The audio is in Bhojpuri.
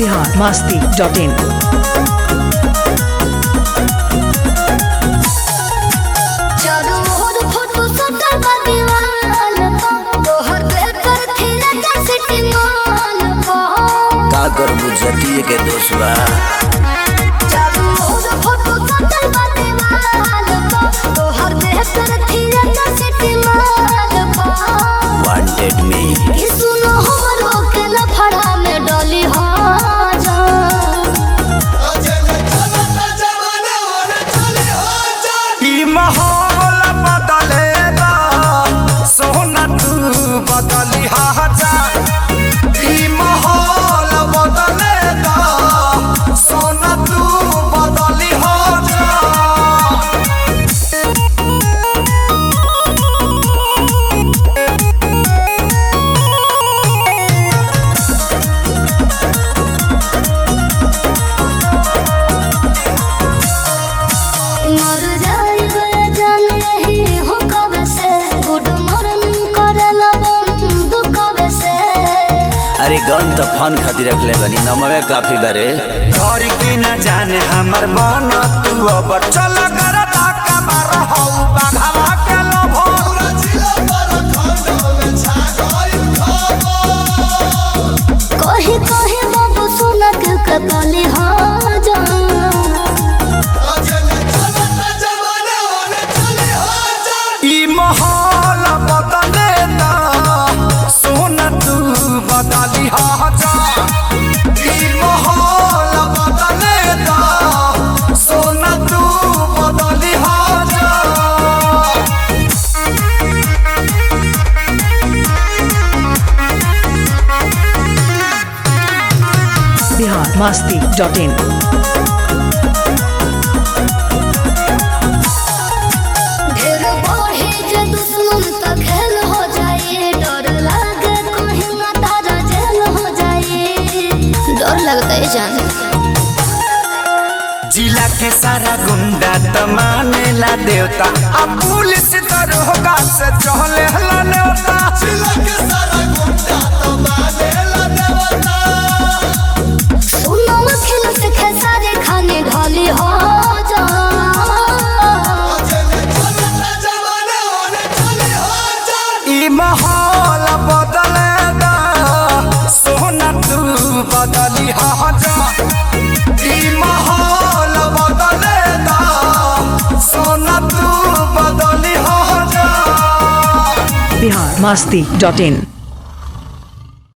बिहार मस्ती डॉट इन चारों ओर फोटो सटल बा दीवाल पर तोहर बेहतर थिरे के सिटी मॉल पर का करबू जतिये के दोसवा चारों ओर फोटो सटल बा दीवाल पर तोहर बेहतर थिरे के सिटी मॉल पर वांटेड मी ई सुनो हमरो के लफड़ा में डली हो जा ई माहौल बदलेगा सोना तू बदली जा ई माहौल बदलेगा सोना तू बदली जा मर जाइबे जान रही हो कब से गुड मॉर्निंग करला बंद कब से अरे गन तो फन खातिर रखले बनी नमवे काफी बारे घर की न जाने हमर मन तू अब चल कर ताका मार हौ बाघवा के लोभो कही कही बाबू सुना के कतली हो जा ई माहौल बदलेगा सोना तू बदली जा ई माहौल बदलेगा सोना तू बदली जा बिहार मस्ती डॉट इन ढेर बढ़े जे दुश्मन त खेल हो जाए डर लागे कहीं ना तारा जेल हो जाए डर लगता है जान जिला के सारा गुंडा त मानेला देवता अब पुलिस दरोगा से चहले हला नेवता जिला के सारा गुंडा त मानेला देवता सुनो खेल से खेसारे खाने ढाली हो जा ई माहौल बदलेगा सोना तू बदली जा ई माहौल बदलेगा सोना तू बदली जा बिहार मस्ती डॉट इन